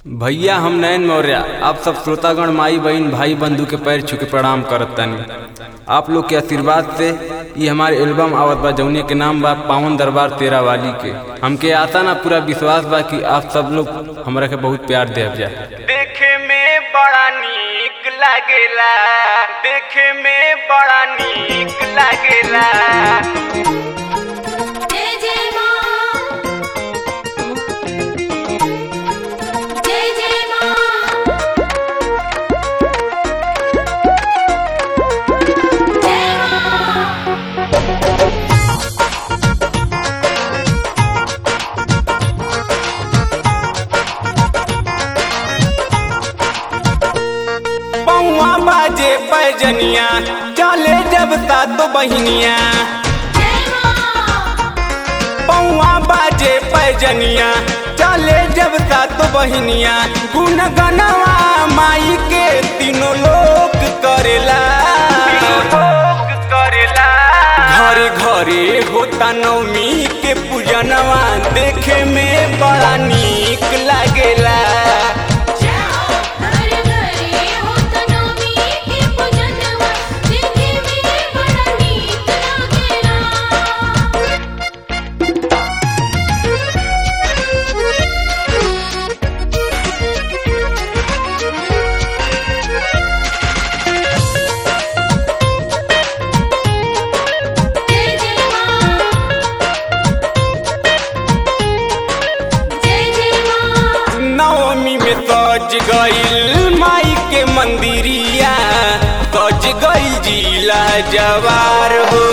भैया हम नयन मौर्य आप सब श्रोतागण माई बहन भाई बंधु के पैर छू के प्रणाम करत तनी आप लोग के आशीर्वाद से ये हमारे एल्बम आवत बा जौने के नाम बा पावन दरबार तेरा वाली के हमके आता ना पूरा विश्वास बा कि आप सब लोग हमरा के बहुत प्यार देव जाए देखे में बड़ा नीक लागेला देखे में बड़ा नीक लागेला जय जय मां जय जय मां जय मां पौआ बाजे पैजनिया चले जब सातो बहिनिया जय मां पौआ बाजे पैजनिया चले जब सातो बहिनिया गुन गनवा माई के तीनों लोक करेला लोक करेला घरे घरे होता नवमी के पूजनवा देखे में बड़ा नीक लागेला जय हो हर घरे हो तनोमी के पूजनवा देखे में बड़ा नीक लागेला जय जय मां जय जय मां नवमी में सज गईल माई के मंदिरिया सज गईल जिला जवार हो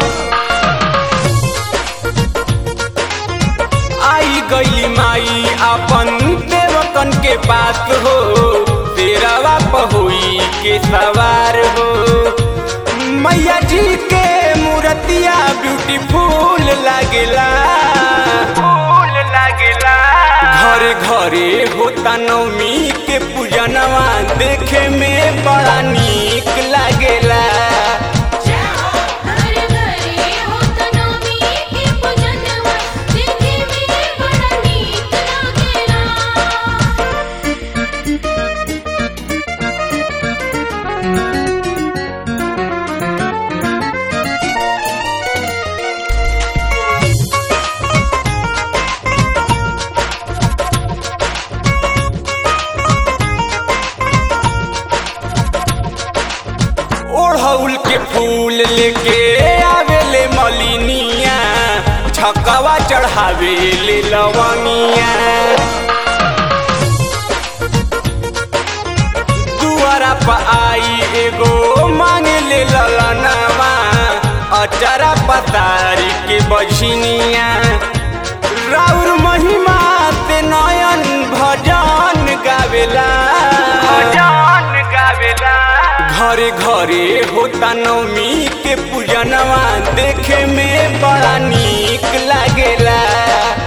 आई गई माई अपन देवकन के पास हो तेरावा पहुई के सवार हो मैया जी के मूर्तिया ब्यूटीफुल लागेला फूल लागेला घरे घरे होता नवमी के पूजनवा देखे में बड़ा नीक लागेला जय हो हर घरे हो तनोमी के पूजनवा देखे में बड़ा नीक लागेला ओढ़ौल के फूल लेके आवेले मलिनिया छकवा चढ़ावेले लवनिया दुआरा पर आई एगो मांगे ले ललनवा अचारा पतारी के बझनिया राउर महिमा से नयन भजन गावेला भजन गावेला घरे घरे होता नवमी के पूजनवा देखे में बड़ा नीक लागेला